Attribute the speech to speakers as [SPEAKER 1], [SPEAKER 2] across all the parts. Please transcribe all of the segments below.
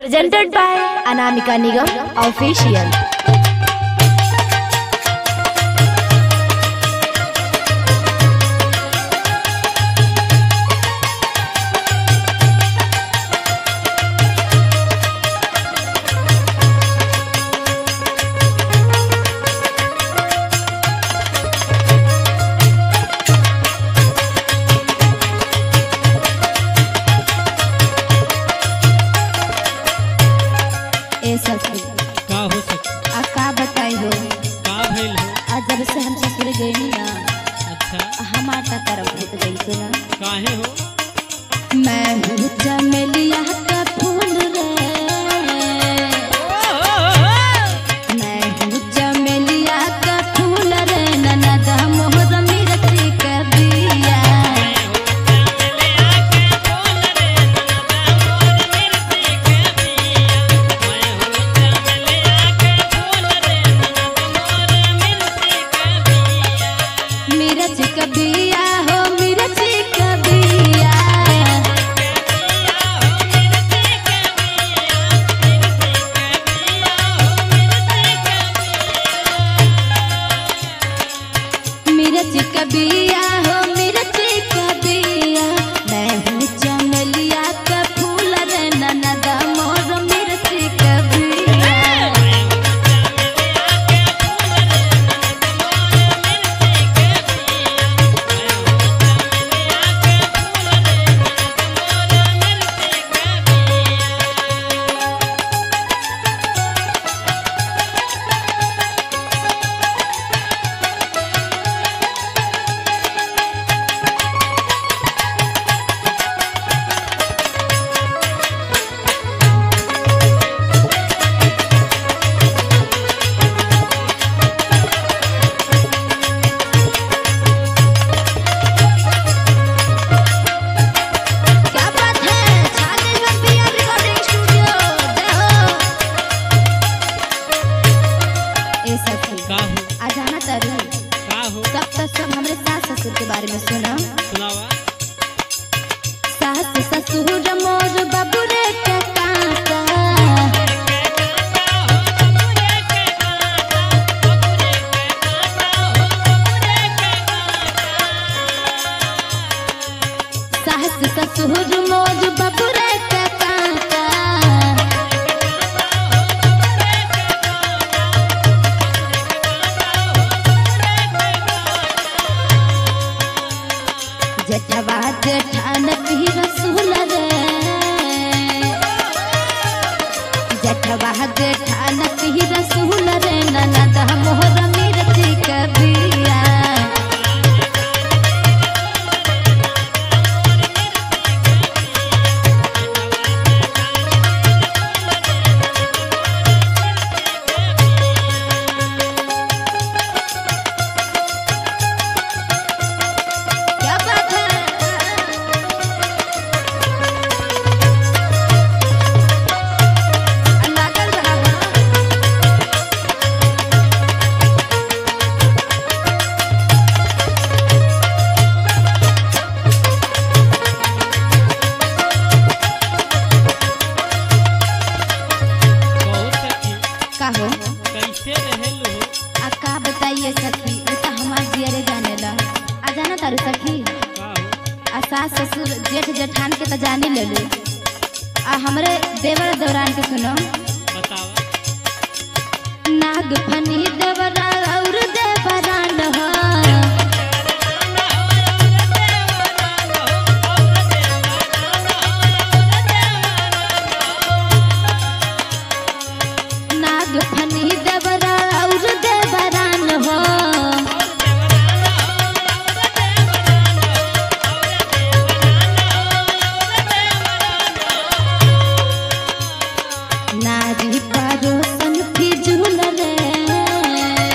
[SPEAKER 1] Presented by Anamika Nigam Official.
[SPEAKER 2] ए सखी
[SPEAKER 3] का हो सके
[SPEAKER 2] आ का बताई हो
[SPEAKER 3] का भइल हो
[SPEAKER 2] आज जब से हम ससुर गई ना
[SPEAKER 3] अच्छा
[SPEAKER 2] हमार का तरफ भूत गई से ना
[SPEAKER 3] काहे हो
[SPEAKER 2] मैं हूँ चमेलिया का फूल रे मैं हूँ चमेलिया का फूल रे ननद मोहर मिरती का बिया मिरच का बिया हो मिरच का बिया मिर्च का बिया हो मिर्च का बिया मैं हूँ चमेलिया का फूल रे ननद मोर मिर्च का बिया क्या बात है छागल में पिया रिकॉर्डिंग स्टूडियो जय हो ए सखी
[SPEAKER 3] का हो
[SPEAKER 2] आ जाना तारू
[SPEAKER 3] का हो
[SPEAKER 2] सब तक सब हमरे सास ससुर के बारे में सुना
[SPEAKER 3] सुनावा
[SPEAKER 2] सास ससुर मोर बाबू रे के काका सास ससुर मोर बाबू रे के काका जठवा जेठान की रसूल रे जठवा जेठान की रसूल रे ननद मोहर मिर्ची कबिया क्या बात है लागल रहा
[SPEAKER 3] बहुत सखी
[SPEAKER 2] का हो
[SPEAKER 3] कैसे रहेल हो
[SPEAKER 2] आ का बताइए सखी ये तो हमार जियरे जाने ला आ जाना तारू सखी
[SPEAKER 3] का हो
[SPEAKER 2] आ सास ससुर जेठ जेठान के तो जाने ले लो आ हमरे देवर दौरान के सुनो
[SPEAKER 3] बतावा
[SPEAKER 2] नाग फनी देवरा और देवरान हो नाग फनी देवरा और देवरान हो नारी परोसन फिजूल रे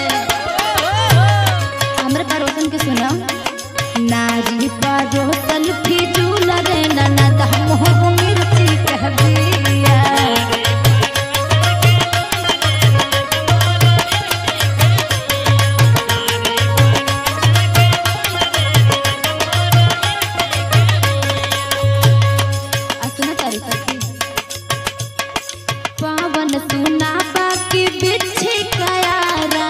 [SPEAKER 2] पावन सुना बाकी बिछी कयारा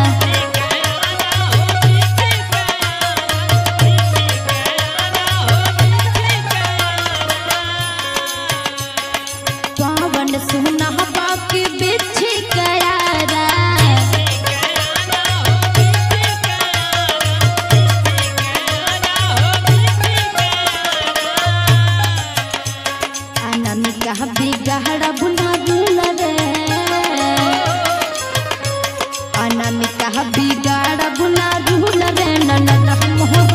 [SPEAKER 2] पावन सुना बाकी बिछी कयारा अनामिका बिगहड़ा बुना बुला रे अनामिका बिगड़ बुना बुला रे ननद मोहर